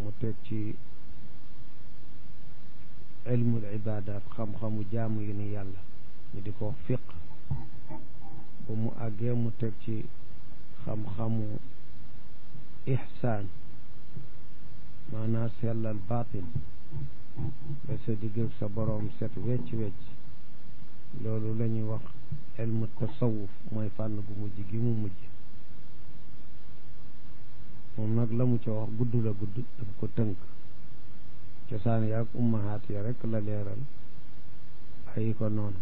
mu teg ci ilmul ibadat xam-xamu jaamu yi ni yàlla ñu di ko wax fiq ba mu àggee mu teg ci xam-xamu ihsaan maanaa sellal baatin ba sa digg sa boroom set wecc-wecc loolu la ñuy wax ilmu tasawuf mooy fànn bu mujj gi mu mujj moom nag la mu ca wax gudd la gudd daf ko tënk cosaan yaag ummahaat ya rekk la leeral bàyyi ko noonu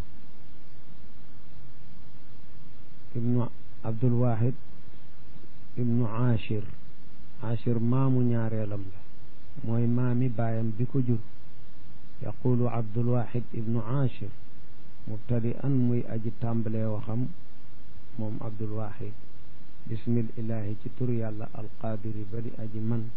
ibnu abdul wahid ibnu achir achir maamu ñaareelam la mooy maami baayam bi ko jur yaqulu abdul wahid ibnu achir mubtadi an muy aji tàmbalee waxam moom abdul wahid bismil ilahi ci tur yàlla alqaadiri ba di aji man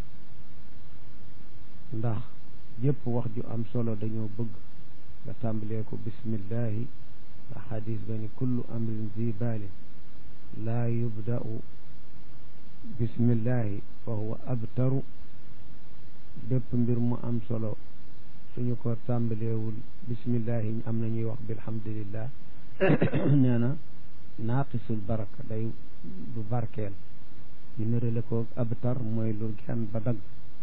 ndax yépp wax ju am solo dañoo bëgg nga tàmbalee ko bismillahi ndax xadis ba ni kullu amrin zi baalin laa yubda'u bismillahi fa huwa abtaru bépp mbir mu am solo suñu ko tàmbaleewul bismillahi am na ñuy wax bilhamdulillah nee na naaqisul baraka day du barkeel ñu nërale ko abtar mooy lu genn ba dagg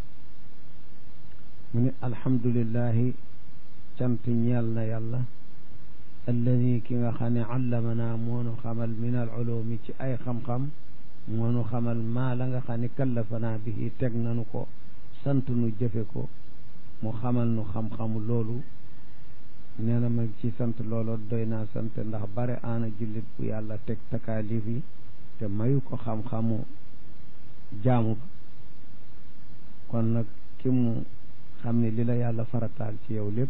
mu ne alhamdulillahi cant ñeel na yàlla alladi ki nga xam ne allamanaa moonu xamal min al ulumi ci ay xam-xam moonu xamal maa la nga xam ne kallafanaa bihi teg nanu ko sant nu jëfe ko mu xamal nu xam-xamu loolu nee na ma ci sant loolu doy naa sant ndax bare aana jullit bu yàlla teg takaalif yi te mayu ko xam-xamu jaamu ba kon nag ki mu xam ne li la yàlla farataal ci yow lépp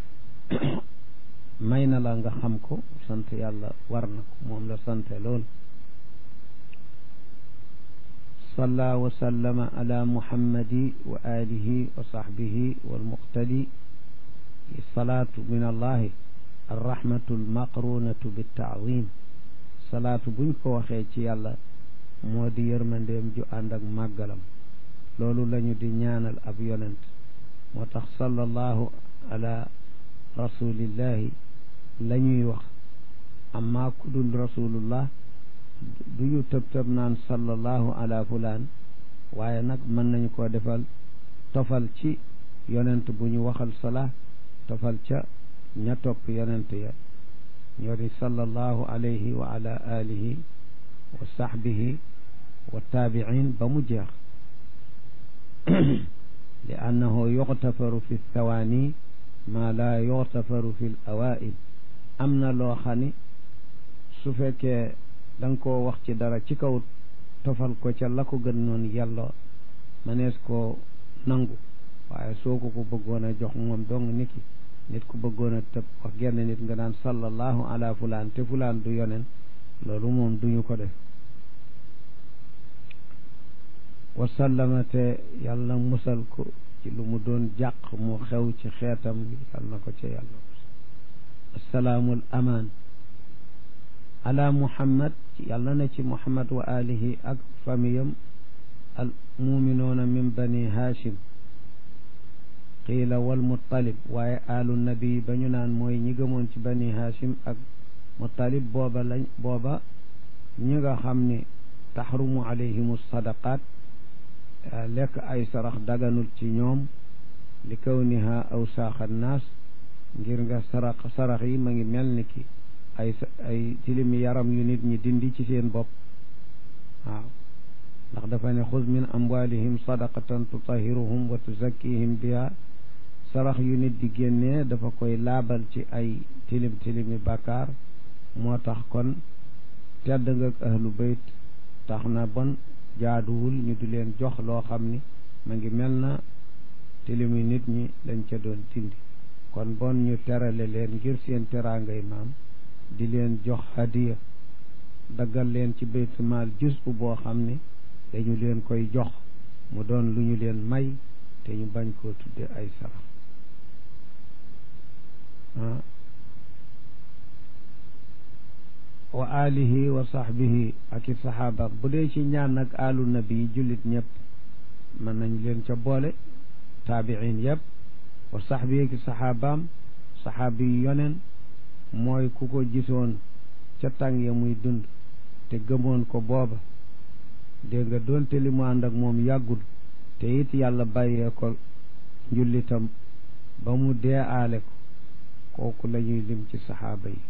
may na la nga xam ko sant yàlla war na ko moom la sante lool salla wa sallama ala muhammadi wa alihi wa sahbihi walmuqtadi salaatu min allahi arrahmatu almaqrunatu bittaazim salaatu buñ ko waxee ci yàlla moo di yërmandeem ju ànd ak màggalam loolu lañu di ñaanal ab yonent moo tax sallallahu ala rasulillahi la ñuy wax amma ku dul rasulullah du ñu tëb tëb naan sallallahu ala fulaan waaye nag mën nañu koo defal tofal ci yonent bu ñu waxal salaa tofal ca ña topp yonent ya ñoo di sallallahu alayhi wa ala alihi wa sahbihi wa taabiin ba mu jeex li annahu yuxtafaru fi thawaani maa laa yuxtafaru fi l awail am na loo xam ni su fekkee da nga koo wax ci dara ci kaw tofal ko ca la ko gën noonu yàlla manees koo nangu waaye soo ko ko bëggoon a jox moom dong niki nit ku bëggoon a tëb wax genn nit nga daan sallallahu ala fulaan te fulaan du yonen loolu moom duñu ko def wasallama te yàlla musal ko ci lu mu doon jàq mu xew ci xeetam bi yàlla na ko ca yàlla assalaamul amaan ala muhammad yàlla na ci muhammad wa alihi ak famiyam al muminoona min bani hashim qiila wal muttalib waaye alu nabi ba ñu naan mooy ñi gëmoon ci bani hashim ak muttalib booba lañ booba ñi nga xam ni taxrumu alayhimu sadaqaat lekk ay sarax daganul ci ñoom li kawniha awsaaxa naas ngir nga sarax sarax yi ma ngi mel ni ki ay ay tilimi yaram yu nit ñi dindi ci seen bopp waaw ndax dafa ne xuz min amwalihim sadaqatan tutahiruhum wa tuzakkihim biha sarax yu nit di génnee dafa koy laabal ci ay tilim tilimi bàkkaar moo tax kon tedd nga ak ahlu bayt tax na bon jaaduwul ñu di leen jox loo xam ni ma ngi mel na tilimi nit ñi lañ ca doon dindi kon bon ñu terale leen ngir seen teraangay maam di leen jox hadiya daggal leen ci baytu maal jus bu boo xam ni dañu leen koy jox mu doon lu ñu leen may te ñu bañ koo tudde ay sarax wa alihi wa sahbihi ak i saxaaba bu dee ci ñaan nag alu nabi jullit ñëpp mën nañ leen ca boole taabiin yëpp wa saxbi ki saxaabaam saxaabi yi yonen mooy ku ko gisoon ca tàng ya muy dund te gëmoon ko booba dégg nga doonte li mu ànd ak moom yàggul te it yàlla bàyyee ko njullitam ba mu dee aale ko kooku la ñuy lim ci saxaaba yi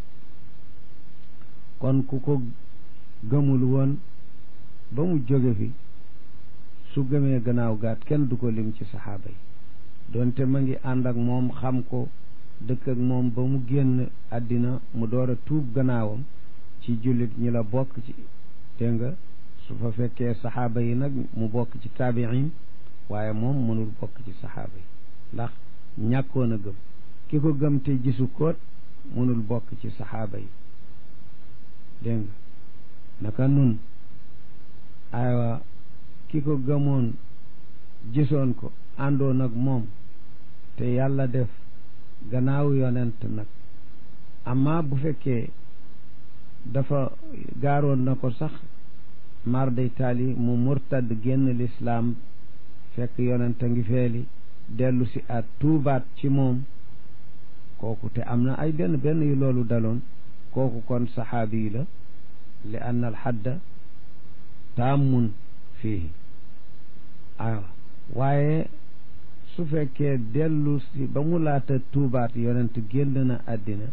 kon ku ko gëmul woon ba mu jóge fi su gëmee gannaaw gaat kenn du ko lim ci saxaaba yi doonte ma ngi ànd ak moom xam ko dëkk ak moom ba mu génn àddina mu door a tuub gannaawam ci jullit ñi la bokk ci dégg nga su fa fekkee saxaaba yi nag mu bokk ci taabiin waaye moom mënul bokk ci saxaaba yi ndax ñàkkoon a gëm ki ko gëm te gisu koot mënul bokk ci saxaaba yi dégg nga naka nun aywa ki ko gëmoon gisoon ko àndoon ak moom te yàlla def gannaaw yonent nag amma bu fekkee dafa gaaroon na ko sax mar day taali mu murtad génn lislaam fekk yonent a ngi feeli dellu si at tuubaat ci moom kooku te am na ay benn benn yu loolu daloon kooku kon saxaabi yi la li ann al xadda taamun fii aywa waaye su fekkee dellu si ba mu laata tuubaat yonent génn na àddina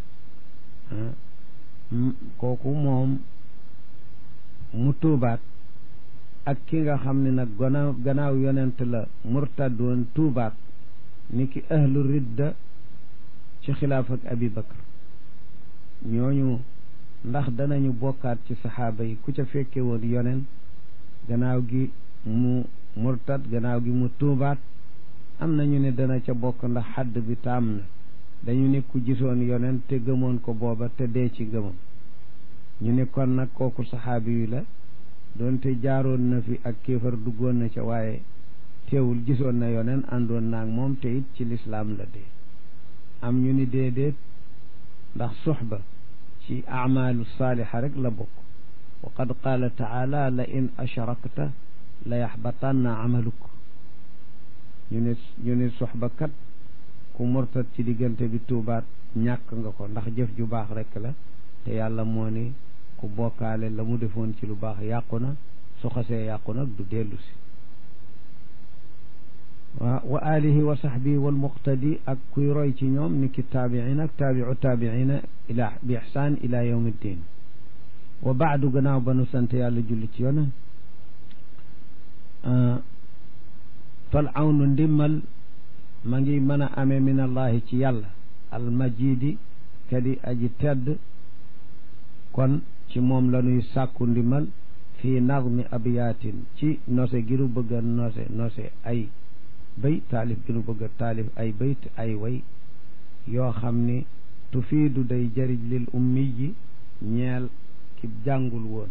kooku moom mu tuubaat ak ki nga xam ne nag gannaaw gannaaw yonent la murtad woon tuubaat ni ki ahlu ridda ci xilaaf ak abi bakar ñooñu ndax danañu bokkaat ci saxaaba yi ku ca fekke woon yonen gannaaw gi mu murtad gannaaw gi mu tuubaat am nañu ne dana ca bokk ndax xadd bi taam na dañu ne ku gisoon yonen te gëmoon ko booba te dee ci gëmam ñu ne kon nag kooku saxaabi yu la doonte jaaroon na fi ak kéefar duggoon na ca waaye teewul gisoon na yonen àndoon naag moom te it ci lislaam la dee am ñu ni déedéet ndax suxba ci acmaalu saalixa rek la bokk wa qad qaala taala la in ashrakta la yaxbatanna amaluk ñu ne ñu ne suxba kat ku murtat ci diggante bi tuubaat ñàkk nga ko ndax jëf ju baax rek la te yàlla moo ni ku bokkaale la mu defoon ci lu baax yàqu na su xasee yàqu nag du dellu si wa wa alihi wa sahbihi wal muqtadi ak kuy roy ci ñoom ni ki taabiin ak taabiu taabiina ila bi ixsaan ila yawmi ddin wa baadu gannaaw ba nu sant yàlla julli ci yona fal awnu ndimmal ma ngi mën a amee min allahi ci yàlla almajidi kadi aji tedd kon ci moom la ñuy sàkku ndimbal fii nazmi abiyaatin ci nose giru bëgg a nose nose ay bay taalif giru bëgg a taalif ay bayt ay way yoo xam ni tufiidu day jëriñ lil ummi yi ñeel ki jàngul woon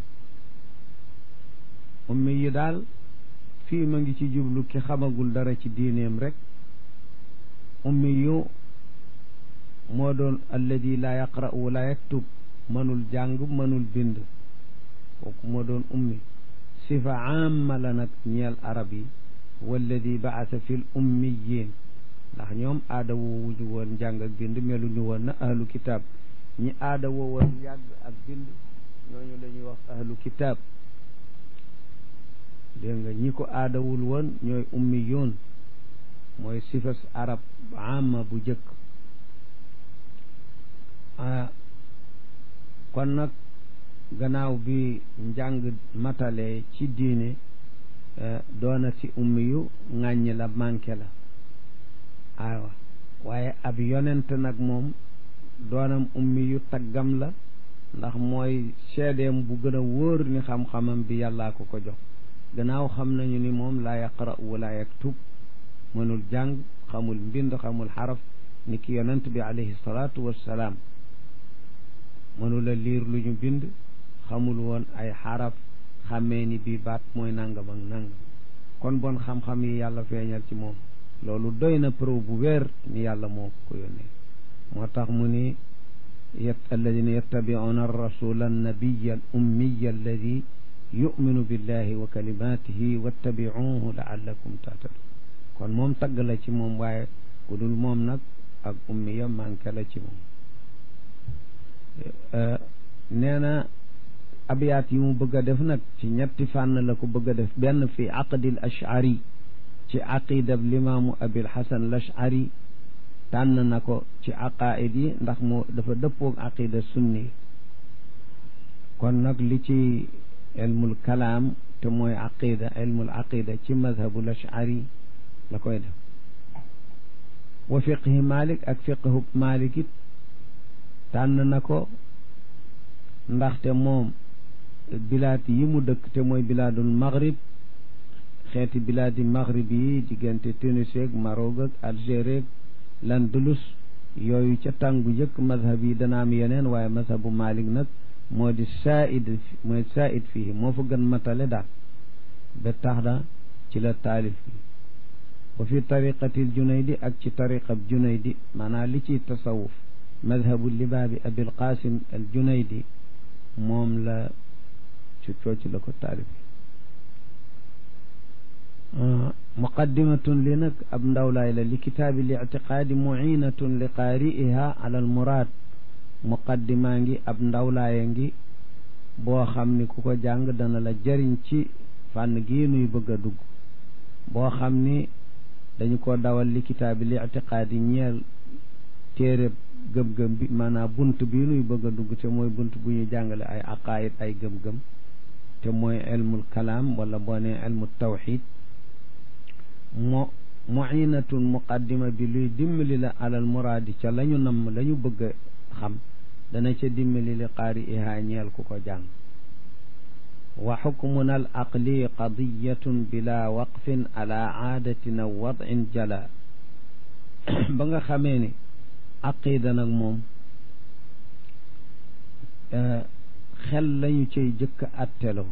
ummi yi daal fii ma ngi ci jublu ki xamagul dara ci diineem rek ummi yu moo doon alladi laa yaqra wala yaktub mënul jàng mënul bind kooku moo doon ummi sifa amma la nag ñeel arab yi walladi baasa fil ummiyin ndax ñoom aada woowuñu woon jàng ak bind meluñu woon na ahlu kitaab ñi aada woo woon yàgg ak bind ñooñu la ñuy wax ahlu kitaab dégg nga ñi ko aadawul woon ñooy ummi yoon mooy sifas arab amma bu jëkk kon nag gannaaw bi njàng matale ci diine doona ci ummi yu ŋàññi la manqué la aywa waaye ab yonent nag moom doonam ummi yu taggam la ndax mooy seedeem bu gën a wóor ni xam-xamam bi yàllaa ko ko jox gannaaw xam nañu ni moom laa yaqra wala yaktub mënul jàng xamul mbind xamul xaraf ni ki yonent bi alayhi salaatu wassalaam mënula liir lu ñu bind xamul woon ay xaraf xàmmee ni bii baat mooy nangam ak nangam kon bon xam-xam yi yàlla feeñal ci moom loolu doy na preuve bu wér ni yàlla moo ko yónnee moo tax mu ni yet alladina yattabicuuna arrasula annabiya al ummiya alladi yuminu billahi wa kalimatihi wattabicuuhu laallakum tahtadun kon moom tagg la ci moom waaye ku dul moom nag ak ummiya manqué la ci moom nee na abiyaat yi mu bëgg a def nag ci ñetti fànn la ko bëgg a def benn fi aqdil ashari ci aqidab limaamu abil hasan l ashari tànn na ko ci aqaid yi ndax moo dafa dëppoog aqida sunni kon nag li ci ilmul kalaam te mooy aqida ilmul aqida ci madhabul ashari la koy def wa fiqhi malik ak fiqhu malik it tànn na ko ndaxte moom bilaad yi mu dëkk te mooy bilaadul maghrib xeeti bilaadi maghrib yi diggante Tunisie ak Maroc ak Algérie ak l'Andalus yooyu ca tàngu jëkk mazhab yi dana am yeneen waaye mazhabu Malik nag moo di said mooy said fii moo fa gën matale daal ba tax na ci la taalif bi wa fi tariqatil junaydi ak ci tariqab junaydi maanaam li ciy tasawuf mazhabu libaabi abil qasim al junaydi moom la ci cooci la ko taalif muqaddimatun li nag ab ndawlaay la li kitaabi li ictiqaadi muinatun li qaari'iha ala al muraad muqaddimaa ngi ab ndawlaaya ngi boo xam ni ku ko jàng dana la jëriñ ci fànn gii nuy bëgg a dugg boo xam ni dañu ko dawal li kitaabi li ictiqaadi ñeel téere gëm-gëm bi maanaam bunt bii nuy bëgg a dugg te mooy bunt bu ñu jàngale ay aqaayid ay gëm-gëm te mooy ilmul kalaam wala boo nee ilmu tawxid mo muinatun muqaddima bi luy dimbali la alal muraadi ca la ñu namm la ñu bëgg a xam dana ca dimbali li qaari ihaa ñeel ku ko jàng wa xukmuna al aqli qadiyatun bila waqfin ala aadatin aw wadin jala ba nga xamee ni aqida nag moom xel lañu cay jëkk atteloo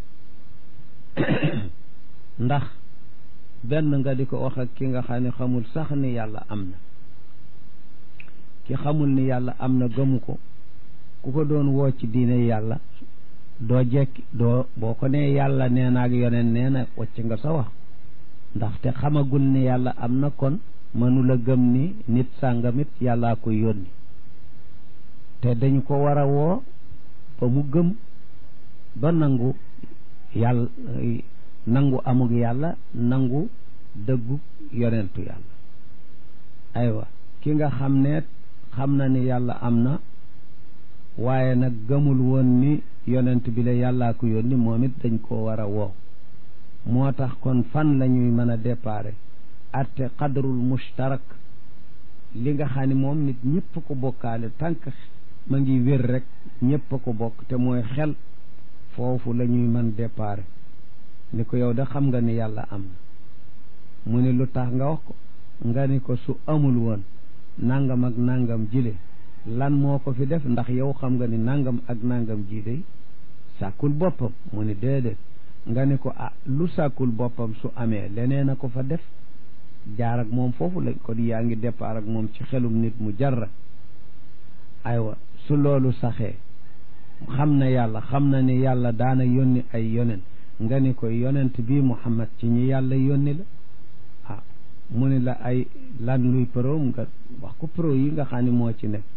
ndax benn nga di ko wax ak ki nga xam ne xamul sax ni yàlla am na ki xamul ni yàlla am na gëmu ko ku ko doon woo ci diine yàlla doo jekki doo boo ko nee yàlla nee na ak yoneen nee na wacc nga sa wax ndaxte xamagul ni yàlla am na kon mënula gëm ni nit sàngamit yàllaa ko yónni te dañu ko war a woo ba mu gëm ba nangu yàlla nangu amug yàlla nangu dëggu yonentu yàlla aywa ki nga xam ne xam na ni yàlla am na waaye nag gëmul woon ni yonent bi la yàllaa ko yónni moom it dañ koo war a woo moo tax kon fan la ñuy mën a déparé atte qadrul mushtarak li nga xam ne moom nit ñëpp ko bokkaale tànk ma ngi wér rek ñëpp a ko bokk te mooy xel foofu la ñuy mën déparé ni ko yow da xam nga ni yàlla am na mu ni lu tax nga wax ko nga ni ko su amul woon nangam ak nangam jile lan moo ko fi def ndax yow xam nga ni nangam ak nangam ji de sàkkul boppam mu ni déedéet nga ni ko ah lu sàkkul boppam su amee leneen a ko fa def jaar ak moom foofu lañ ko di yaa ngi départ ak moom ci xelum nit mu jarra aywa su loolu saxee xam na yàlla xam na ni yàlla daana yónni ay yonen nga ni ko yonent bii Muhammad ci ñi yàlla yónni la ah mu ni la ay lan luy pro nga wax ko pro yi nga xam ne moo ci nekk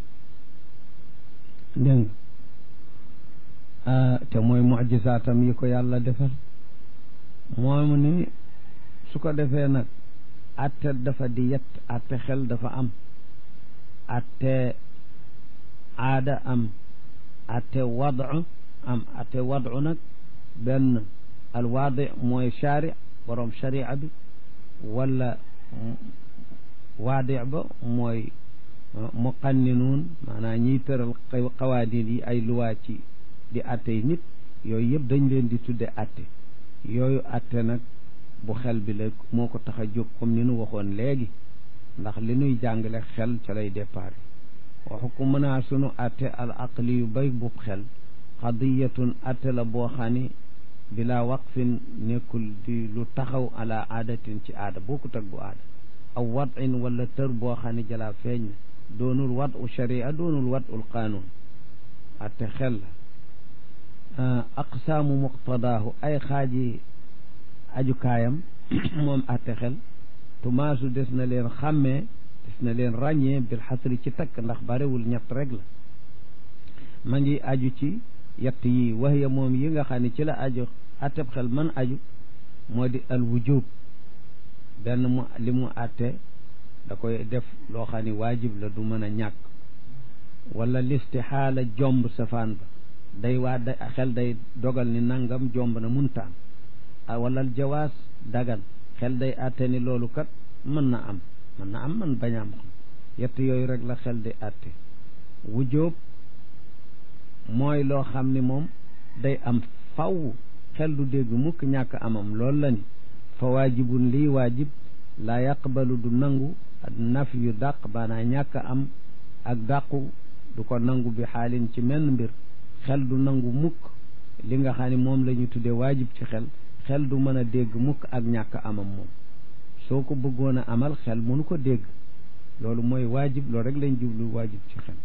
dégg nga te mooy mujisaatam yi ko yàlla defal moom ni su ko defee nag atte dafa di yett atte xel dafa am atte aada am atte wadu am atte wadu nag benn alwaadi mooy shari borom sharia bi wala waadi ba mooy muqanninuun maanaam ñiy tëral xawaadin yi ay luwaa ci di atte yi nit yooyu yëpp dañ leen di tudde atte yooyu atte nag bu xel bi la moo ko tax a jóg comme ni nu waxoon léegi ndax li nuy jàngale xel ca lay départ waxu ko mën a sunu atte al aqli yu bay bu xel xadiyatun atte la boo xam ni bila waqfin nekkul di lu taxaw ala aadatin ci aada bokkut ak bu aada aw wadin wala tër boo xam ne jalaa feeñ na doonul wad u sharia doonul wad ul qaanuun atte xel la aqsaamu muqtadaahu ay xaaji ajukaayam moom atte xel tumaasu des na leen xàmmee des na leen ràññee bil xasri ci takk ndax barewul ñett rek la ma ngi aju ci yett yi waxya moom yi nga xam ne ci la aju atteb xel man aju moo di al wujub benn mu li mu atte da koy def loo xam ne waajib la du mën a ñàkk wala listixaala jomb safaan ba day waa da xel day dogal ni nangam jomb na muntaan wala jawaas dagan xel day atte ni loolu kat mën na am mën na am man bañ am xam yett yooyu rek la xel di atte wujjóob mooy loo xam ni moom day am faw xel du dégg mukk ñàkk amam loolu la ni fa waajibun lii waajib laa yaqbalu du nangu naf yu dàq baanaa ñàkk am ak dàqu du ko nangu bi xaalin ci menn mbir xel du nangu mukk li nga xam ne moom la ñu tuddee waajib ci xel xel du mën a dégg mukk ak ñàkk amam moom soo ko bëggoon a amal xel mënu ko dégg loolu mooy waajib loolu rek lañ jublu waajib ci xel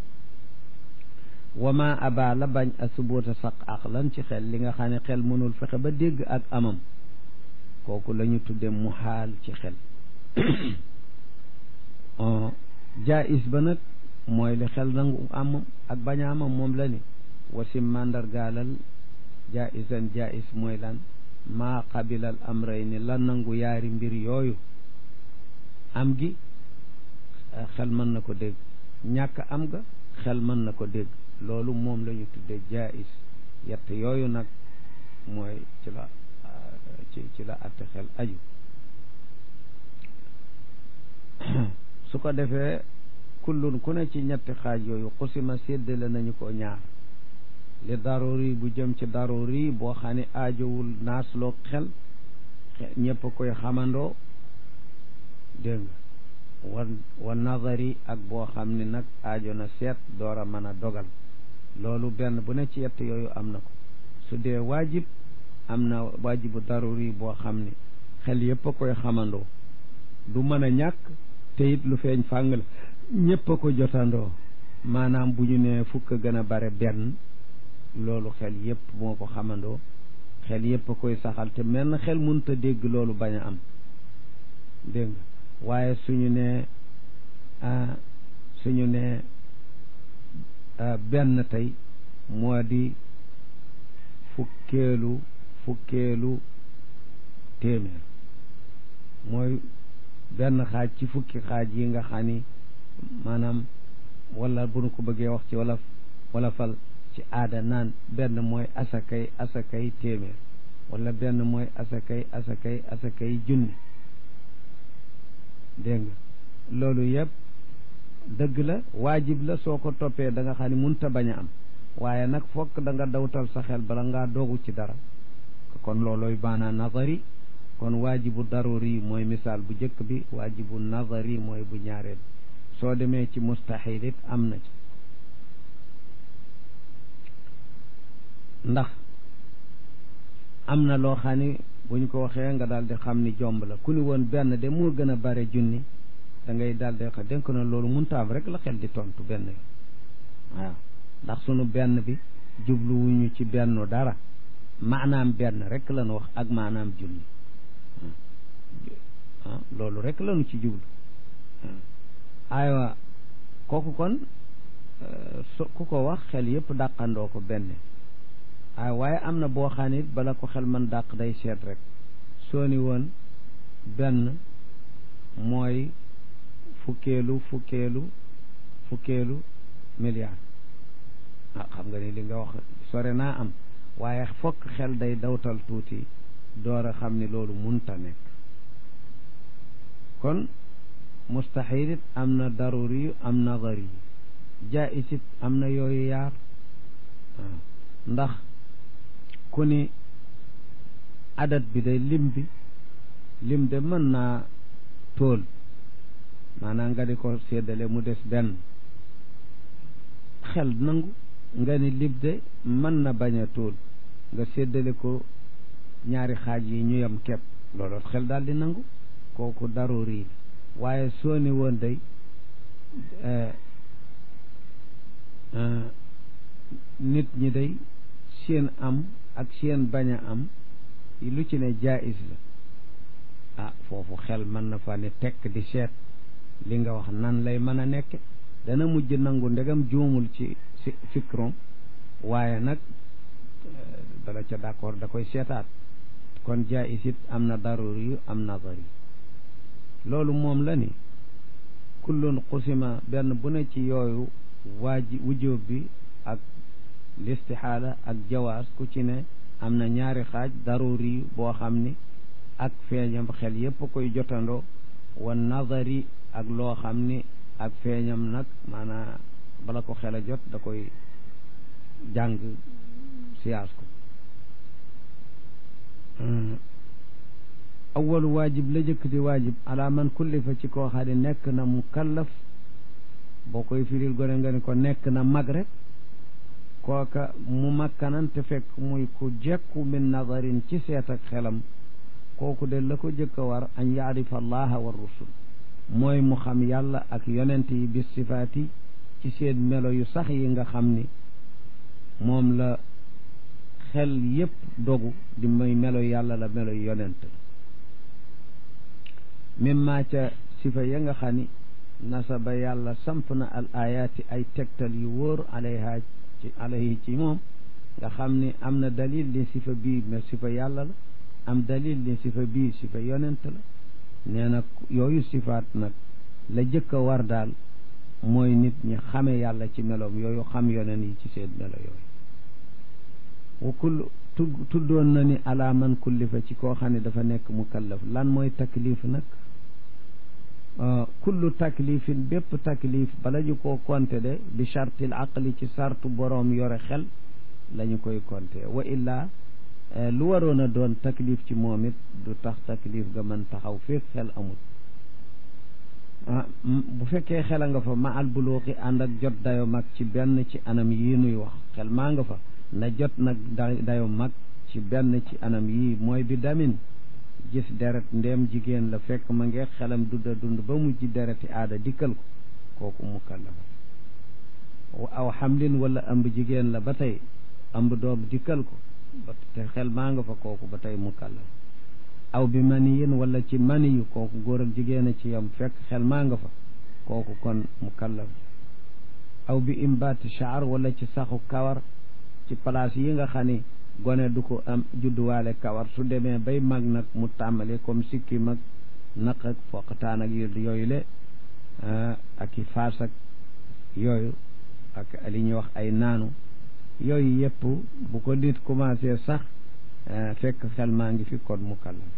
wama aba la bañ a suboota saq aqlan ci xel li nga xam ne xel mënul fexe ba dégg ak amam kooku la ñu tudde muhaal ci xel jaais ba nag mooy li xel nangu am ak bañ a amam moom la ni wasim màndargaalal jaisan jais mooy lan maa qabilal amrayni la nangu yaari mbir yooyu am gi xel mën na ko dégg ñàkk am ga xel mën na ko dégg loolu moom la ñu tudde jais yett yooyu nag mooy ci la ci ci la atte xel aju su ko defee kullun ku ne ci ñetti xaaj yooyu xusima séddale nañu ko ñaar li daruri bu jëm ci daruri boo xam ne aajowul naasloo xel ñëpp koy xamandoo dégg nga wa wa nazari ak boo xam ne nag aajo na seet door a mën a dogal loolu benn bu ne ci yett yooyu am na ko su dee waajib am na waajibu daruri boo xam ne xel yëpp a koy xamandoo du mën a ñàkk te it lu feeñ fàng la ñëpp a ko jotandoo maanaam bu ñu nee fukk gën a bare benn loolu xel yëpp moo ko xamandoo xel yëpp a koy saxal te menn xel mënut a dégg loolu bañ a am dégg nga waaye suñu nee suñu nee benn tey moo di fukkeelu fukkeelu téeméer mooy benn xaaj ci fukki xaaj yi nga xam ni maanaam wala bu nu ko bëggee wax ci wala wala fal ci aada naan benn mooy asakay asakay téeméer wala benn mooy asakay asakay asakay junni dégg nga loolu yëpp dëgg la waajib la soo ko toppee da nga xam ne munta bañ a am waaye nag fokk da nga dawtal sa xel bala ngaa doogu ci dara kon loolooy baana nazari kon waajibu daruri mooy misaal bu njëkk bi waajibu nazari mooy bu ñaareel soo demee ci mustahil it am na ci ndax am na loo xam ni bu ñu ko waxee nga daal di xam ni jomb la ku ni woon benn de moo gën a bare junni da ngay daal di wax dénk na loolu muntaam rek la xel di tontu benn yoon waaw ndax sunu benn bi jubluwuñu ci benn dara maanaam benn rek lañu wax ak maanaam junni ah loolu rek lañu ci jublu aywa kooku kon so ku ko wax xel yëpp dàqandoo ko benn ay waaye am na boo xam ne bala ko xel man dàq day seet rek soo ni woon benn mooy fukkeelu fukkeelu fukkeelu milliard ah xam nga ni li nga wax sore naa am waaye fokk xel day dawtal tuuti door a xam ni loolu munta nekk kon mustahil it am na daruri yu am nazari yu jaais it am na yooyu yaar waaw ndax ku ni adat bi day lim bi lim de mën naa tóol maanaam nga di ko séddale mu des benn xel nangu nga ni lim de mën na bañ a tóol nga séddale ko ñaari xaaj yi ñu yem kepp loolu xel daal di nangu kooku daruri la waaye soo ni woon day nit ñi day seen am ak seen bañ a am lu ci ne jaayis la ah foofu xel mën na fa ne tekk di seet li nga wax nan lay mën a nekke dana mujj nangu ndegam juumul ci si fikron waaye nag dala ca d'accord da koy seetaat kon jaayis it am na daruri yu am nazari loolu moom la ni kullun qusima benn bu ne ci yooyu waaji wujjóob bi ak listixaala ak jawaas ku ci ne am na ñaari xaaj daruri boo xam ni ak feeñam xel yépp koy jotandoo wa nazari ak loo xam ni ak feeñam nag maanaa bala ko xel a jot da koy jàng siyaas ko awalu waajib la jëkk di waajib ala man kullifa ci koo xam ne nekk na mu kallaf boo koy firil gone nga ni ko nekk na mag rek kooka mu makkanan te fekk muy ku jekku min nazarin ci seet ak xelam kooku de la ko jëkk a war an yaarifa allaha wa rusul mooy mu xam yàlla ak yonent yi bis sifaati ci seen melo yu sax yi nga xam ni moom la xel yépp dogu di may melo yàlla la melo yonent la mimma ca sifa ya nga xam ni nasaba yàlla samp na al ayaati ay tegtal yu wóor alayha ci alayhi ci moom nga xam ni am na dalil li sifa bii mais sifa yàlla la am dalil li sifa bii sifa yonent la nee na yooyu sifaat nag la jëkk a war daal mooy nit ñi xame yàlla ci meloom yooyu xam yonen yi ci seen melo yooyu wa kull tuddoon na ni ala man kullifa ci koo xam ne dafa nekk mukallaf lan mooy taklif nag kullu taklifin bépp taklif bala ñu koo konte de bi chartil aqli ci sartu boroom yore xel la ñu koy konte wa illaa lu waroon a doon taklif ci moom it du tax taklif ga mën taxaw féeg xel amul ah bu fekkee xel a nga fa ma al buluuxi ànd ak jot dayo mag ci benn ci anam yii nuy wax xel maa nga fa na jot nag dayo mag ci benn ci anam yii mooy bi damin gis deret ndéem jigéen la fekk ma ngi xelam dunda dund ba mujj dereti aada dikkal ko kooku mukallafa aw xamlin wala ëmb jigéen la ba tey ëmb doom dikkal ko ba te xel maa nga fa kooku ba tey mukallaf aw bi maniyin wala ci maniyu kooku góor ak jigéen a ci yam fekk xel maa nga fa kooku kon mukallaf aw bi imbaati shaar wala ci saxu kawar ci place yi nga xam ni gone du ko am judduwaale kawar su demee bay mag nag mu tàmbali comme sikki mag naq ak foqataan ak yooyu le ak i faas ak yooyu ak li ñuy wax ay naanu yooyu yëpp bu ko nit commencé sax fekk xel maa ngi fi kon mukallaf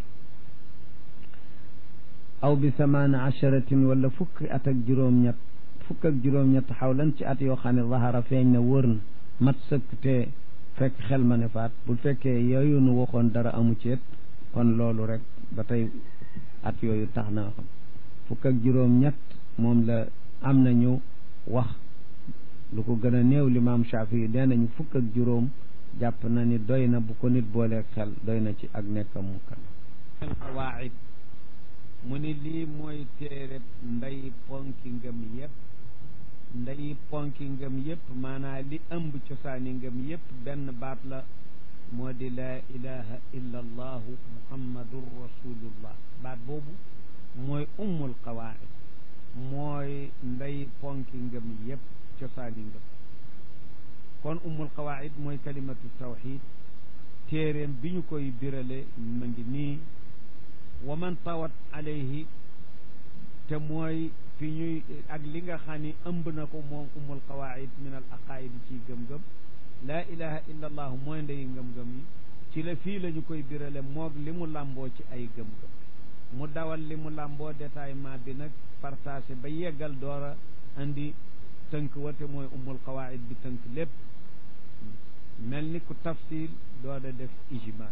aw bi samaana acharatin wala fukki at ak juróom-ñett fukk ak juróom-ñett xawlan ci at yoo xam ne zahara feeñ na wër na mat sëkk te fekk xel ma ne faat bu fekkee yooyu nu waxoon dara amu ceet kon loolu rek ba tey at yooyu tax na xam fukk ak juróom-ñett moom la am na ñu wax lu ko gën a néew limaam Shaafi yi nee nañu fukk ak juróom jàpp na ni doy na bu ko nit booleeg xel doy na ci ak nekkam mukallaf xawaid mu ni lii mooy téereb nday ponki ngëm yépp nday ponki ngëm yépp maanaa li ëmb cosaani ngëm yépp benn baat la moo di laa ilaha illa allahu muhammadun rasulullah baat boobu mooy ummul qawaid mooy nday ponki ngëm yépp cosaani ngëm kon ummul qawaid mooy kalimatu tawxid téeréem bi ñu koy birale ma ngi nii wa man tawat alayhi te mooy fi ñuy ak li nga xam ni ëmb na ko moom ummul qawaid min al aqaid ci gëm-gëm laa ilaha illa allahu mooy ndeyi ngëm-ngëm yi ci la fii la ñu koy birale moog li mu làmboo ci ay gëm-gëm mu dawal li mu làmboo détaillement bi nag partagé ba yeggal doora andi tënk wate mooy ummul qawaid bi tënk lépp mel ni ku tafsil dooda def ijmal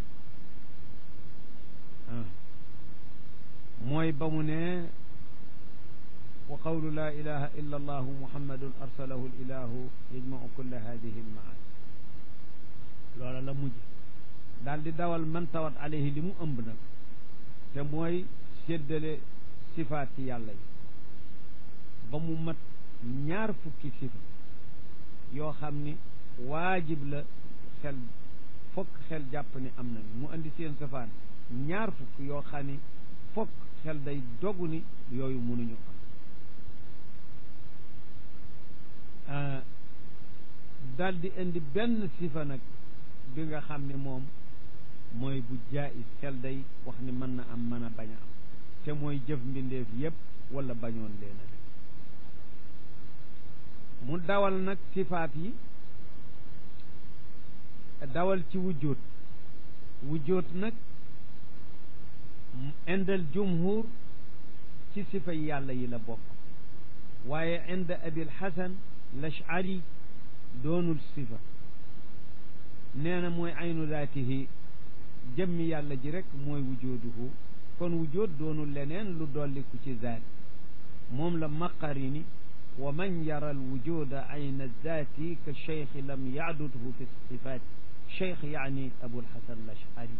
mooy ba mu ne wa qawlu laa ilaha illa allahu muhammadun arsalahu ilahu yajmau kulla hadihi almaani loola la mujj daal di dawal man tawat alayhi li mu ëmb nag te mooy séddale sifaati yàlla yi ba mu mat ñaar fukki sifa yoo xam ni waajib la xel fokk xel jàpp ni am nañu mu andi seen safaan ñaar fukk yoo xam ni fokk xel day dogu ni yooyu mënuñu am daal di indi benn sifa nag bi nga xam ne moom mooy bu jaayis xel day wax ni mën na am mën a bañ a am te mooy jëf mbindeef yépp wala bañoon leen a def mu dawal nag sifaat yi dawal ci wujjóot wujjóot nag indal jumhur ci sifa yàlla yi la bokk waaye inda abil hasan lashari doonul sifa nee na mooy aynu zaatihi jëmmi yàlla ji rek mooy wujooduhu kon wujood doonul leneen lu dolliku ci zaat moom la maqari ni wa man yara al wujuda ayna zaati ka cheikh lam yaadudhu fi sifaati cheikh yaani abul hasan lashari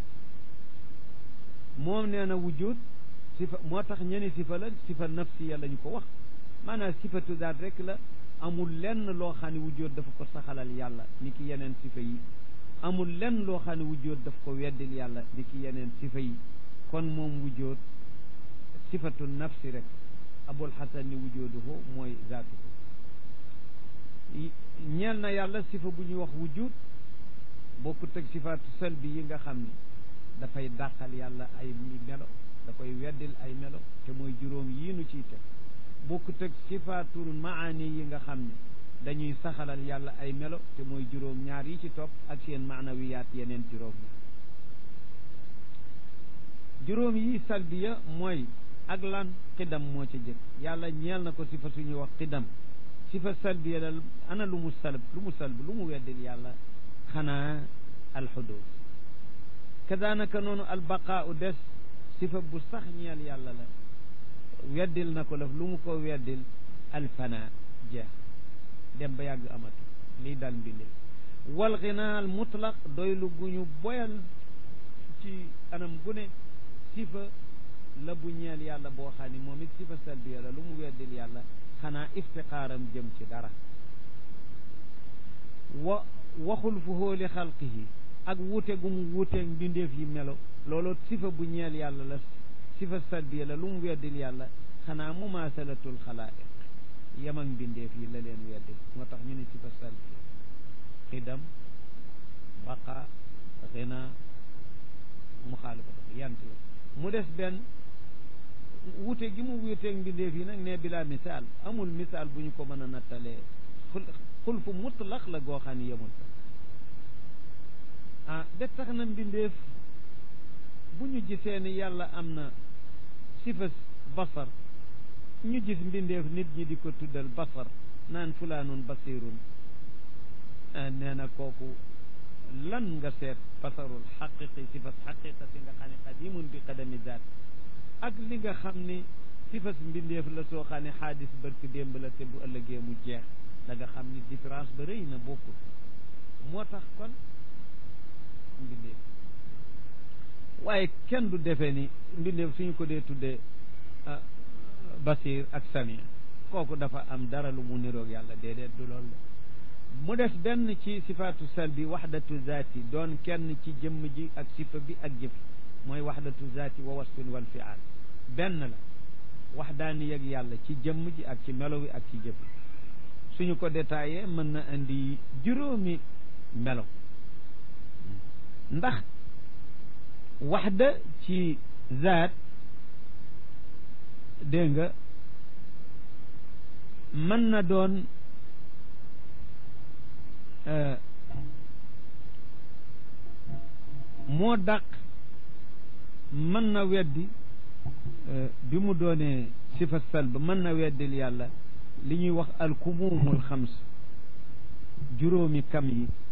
moom nee na wujud sifa moo tax ñeni sifa la sifa nafsiya lañu ko wax maanaam sifatu zaat rek la amul lenn loo xam ne wujud dafa ko saxalal yàlla ni ki yeneen sifa yi amul lenn loo xam ne wujud daf ko weddil yàlla ni ki yeneen sifa yi kon moom wujud sifatu nafsi rek abul hasan ni wujuduhu mooy zaatu ñeel na yàlla sifa bu ñuy wax wujud bokkut ak sifaatu salbi yi nga xam ni dafay dàqal yàlla ay melo da koy weddil ay melo te mooy juróom yii nu ciy teg bokkut ak sifaatul maani yi nga xam ne dañuy saxalal yàlla ay melo te mooy juróom ñaar yi ci topp ak seen maanawiyaat yeneen juróom ñaar juróom yi salbiya mooy ak lan xidam moo ca jëkk yàlla ñeel na ko sifa suñuy wax xidam sifa salbiya la ana lu mu salb lu mu salb lu mu weddil yàlla xanaa alxudus kadaanaka noonu albaqaa u des sifa bu sax ñeel yàlla la weddil na ko laf lu mu ko weddil alfana jeex dem ba yàgg amatu lii dal mbinde wal xinaal mutlaq doylu gu ñu boyal ci anam gu ne sifa la bu ñeel yàlla boo xam ni moom it sifa salbiya la lu mu weddil yàlla xanaa iftiqaaram jëm ci dara wa waxul fu hóoli xalqihi ak wuute gu mu wuuteeg mbindeef yi melo loolu sifa bu ñeel yàlla la sifa salbiya la lu mu weddil yàlla xanaa mumaasalatul xalaa'iq yem ak mbindeef yi la leen weddil moo tax ñu ne sifa salbiya xidam baqa xina muxaalifatu yant la mu des benn wuute gi mu wuuteeg mbindeef yi nag ne bila misaal amul misaal bu ñu ko mën a nattalee xul fu mutlaq la goo xam ne yemul ah ba tax na mbindeef bu ñu gisee ni yàlla am na sifa basar ñu gis mbindeef nit ñi di ko tuddal basar naan fulaanun basirun nee na kooku lan nga seet basarul xaqiqi sifas xaqiqati nga xam ne qadimun bi qadami zaat ak li nga xam ni sifas mbindeef la soo xam ne xaadis barki démb la te bu ëllëgee mu jeex da nga xam ni différence ba rëy na bokkul moo tax kon mbindeef waaye kenn du defee ni mbindeef suñu ko dee tuddee basir ak samia kooku dafa am dara lu mu niroog yàlla déedéet du loolu la mu des benn ci sifaatu salbi waxdatu zaati doon kenn ci jëmm ji ak sifa bi ak jëf mooy waxdatu zaati wa wasfin wal fiaal benn la waxdaani yeg yàlla ci jëmm ji ak ci melo wi ak ci jëf suñu ko détaillé mën na indi juróomi melo ndax waxda ci zaat dégg nga mën na doon moo dàq mën na weddi bi mu doonee sifa salb mën na weddil yàlla li ñuy wax alkumumul xams juróomi kam yi